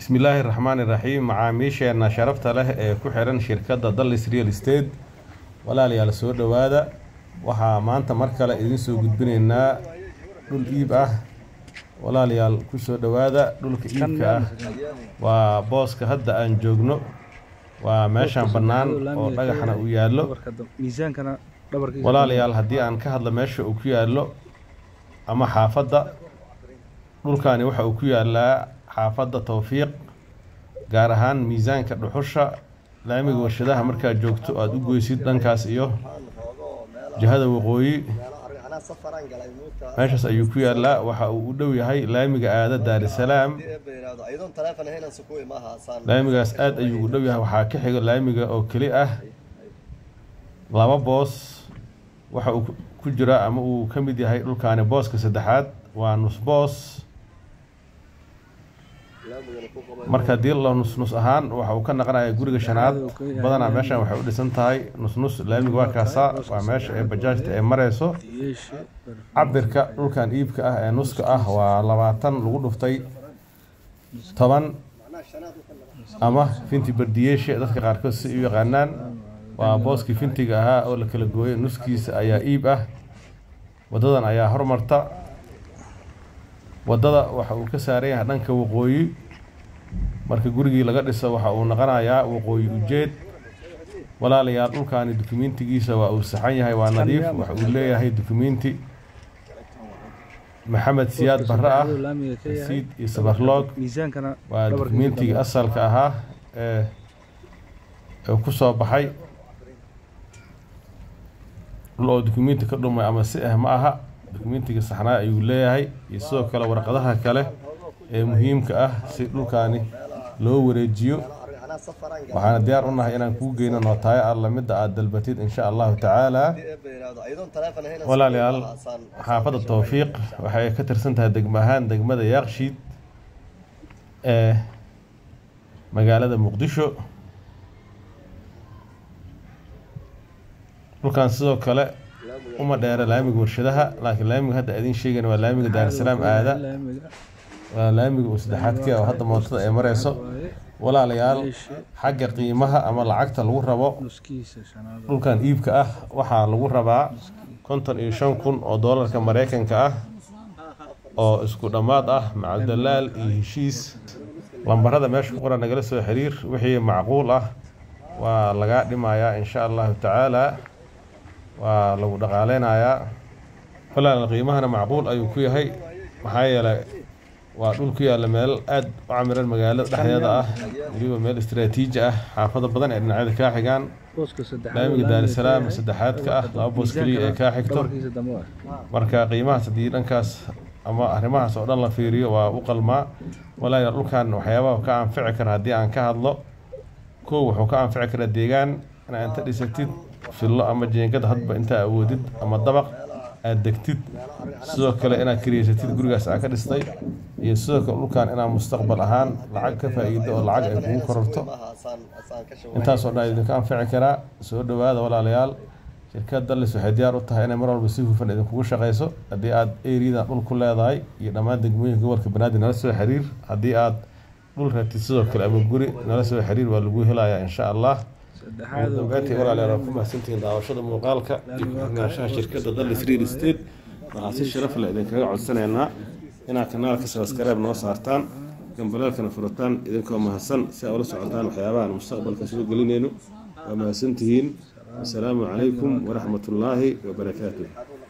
bismillaahi raxmaani raxiim macaamiisheena sharafta leh ee ku xiran shirkadda dallis real estate walaalayaal soo dhowaada waxaa maanta mar kale idiin soo gudbinaynaa dhul iib ah walaalayaal ku soo dhowaada dhulka iibka ah waa booska hadda aan joogno waa meeshaan bannaan oo dhagaxna uu yaallo miisaankana dhabarkiisa walaalayaal haddii aan ka hadlo meesha uu ku yaallo ama xaafadda dhulkaani waxa uu ku yaallaa xaafadda towfiiq gaar ahaan miisaanka dhuxusha laamiga warshadaha markaad joogto aada u goysid dhankaas iyo jihada waqooyi meeshaas ayuu ku yaallaa waxa uu u dhow yahay laamiga aada daarisalaam laamigaas aada ayuu u dhow yahay waxaa ka xiga laamiga oo keli ah laba boos waxa uu ku jira ama uu ka mid yahay dhulkaani booska saddexaad waa nus boos marka haddii la nusnus ahaan waxa uu ka naqanaya guriga shanaad badanaa meeshan waxay u dhisan tahay nusnus laamiga waa kaasaa waa meesha ee bajaajta ee mareyso yeeshe cabirka dhulkan iibka ah ee nuska ah waa labaatan lagu dhuftay toban ama finti bardiyeeshe dadka qaarkood si u yaqaanaan waa booskii fintiga ahaa oo la kala gooyay nuskiisa ayaa iib ah wadadan ayaa hormarta wadada waxa uu ka saaran yahay dhanka waqooyi marka gurigii laga dhiso waxa uu noqonayaa waqooyi ujeed walaalayaal dhulkaani dukumentigiisa waa uu saxan yahay waa nadiif waxa uu leeyahay dukumenti maxamed siyaad barre ah laamiga ka yahay rasiid iyo sabarloog miisaankana waa dukumentiga asalka ahaa ee ee ku soo baxay dhul oo dukumenti ka dhumay ama si ah ma aha dukumentiga saxnaa ayuu leeyahay iyo sidoo kale warqadaha kale ee muhiimka ah si dhulkaani loo wareejiyo waxaana diyaar u nahay inaan kuu geyno nootaayo alla midda aad dalbatid insha allahu tacaala walaalayaal xaafadda towfiiq waxay ka tirsan tahay degmo ahaan degmada yaaqshiid ee magaalada muqdisho dhulkan sidoo kale uma dheera laamiga warshadaha laakiin laamiga hadda idiin sheegayna waa laamiga daarisalaam aada laamiga waa laamiga uu saddexaadkii oo hadda mootada ay mareyso walaalayaal xagga qiimaha ama lacagta lagu rabo nuskiisa shanaad dhulkan iibka ah waxaa lagu rabaa konton iyo shan kun oo doolarka mareykanka ah oo isku dhammaad ah macaldalaal iyo heshiis lambarada meesha ku qoran nagala soo xiriir wixii macquul ah waa lagaa dhimayaa insha allahu tacaala waa lagu dhaqaaleynayaa walaal qiimahana macquul ayuu ku yahay maxaa yeelay waa dhul ku yaalla meel aada u camiran magaalada dhexdeeda ah weliba meel istiraatiiji ah xaafado badan ee dhinacyada kaa xigaan booska saddexaad laamiga daarisalaam saddexaadka ah laba boos keliya ee kaa xigto dhabarkiisa dambe waa marka qiimahaas haddii dhankaas ama arrimahaas oo dhan la fiiriyo waa u qalmaa walaalayaal dhulkan waxyaabaha ka anfici kara haddii aan ka hadlo kow wuxuu ka anfici karaa deegaan inaad inta dhisatid fillo ama jeengad hadba intaa awoodid ama dabaq aad degtid sidoo kale inaad kariyeysatid gurigaas aad ka dhistay iyo sidoo kale dhulkan inaad mustaqbal ahaan lacag ka faa'iido oo lacag ay kugu kororto intaasoo dhan idinka anfici karaa soo dhowaada walaalayaal shirkad dallis waxay diyaar u tahay inay mar walba si hufan idinkugu shaqayso haddii aad eriyadan dhul ku leedahay iyo dhammaan degmooyinka gobolka banaadir nala soo xiriir haddii aad dhul ratid sidoo kale ama guri nala soo xiriir waa lagu helayaa insha allah saddexaad oo dambeyntii walaalayaal waa ku mahadsantihiin daawashada muuqaalka iyo ku-xirnaanshaha shirkadda dallis real estate waxaa si sharaf leh idinkaga codsanaynaa inaad kanaalka sabskaraib noo saartaan gambaleelkana furataan idinkoo mahadsan si aa ula socotaan waxyaabahan mustaqbalka soo gelinayno waa mahadsantihiin asalaamu calaykum waraxmatullaahi wabarakaatuh